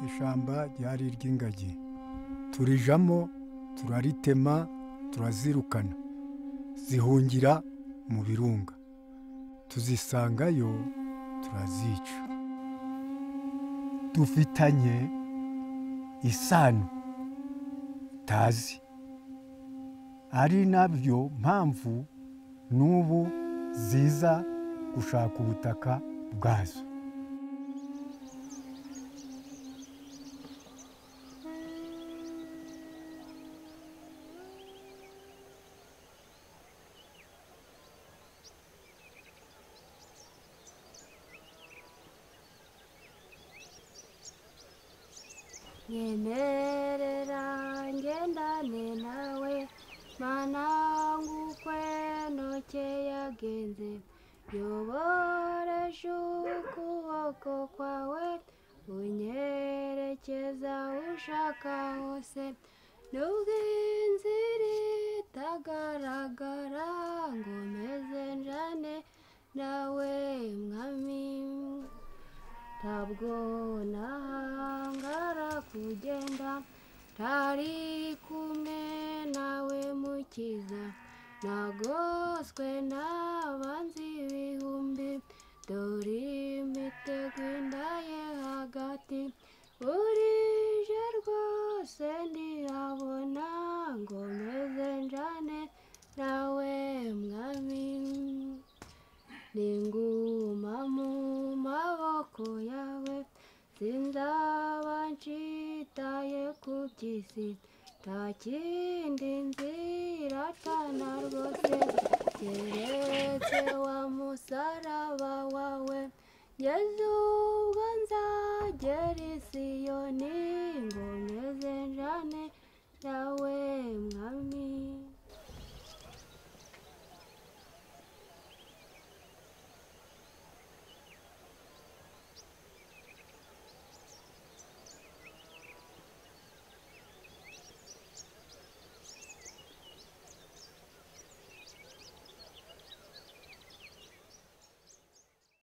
ishyamba ryari iry'ingagi turijamo turaritema turazirukana zihungira mu birunga tuzisangayo turazica dufitanye isano tazi ari nabyo mpamvu n'ubu ziza gushaka ubutaka bwazo nyemerera ngendane nawe mana ngukweno yagenze yoboresha ukuboko kwawe unyerekeza ushaka hose nubwo inzira itagaragara ngo meze njane nawe mwami ntabwo nahangara kugenda ntari kumwe nawe mukiza nagoswe n'abanzi ibihumbi dore imitego indaye hagati burije rwose ntirabona ngo meze njane nawe mwami ninguma mu maboko yawe sindaba nshitaye ku by'isi nta kindi nzira atana rwose keretse wa musaraba wawe ngeze ubwo nzagera isiyoni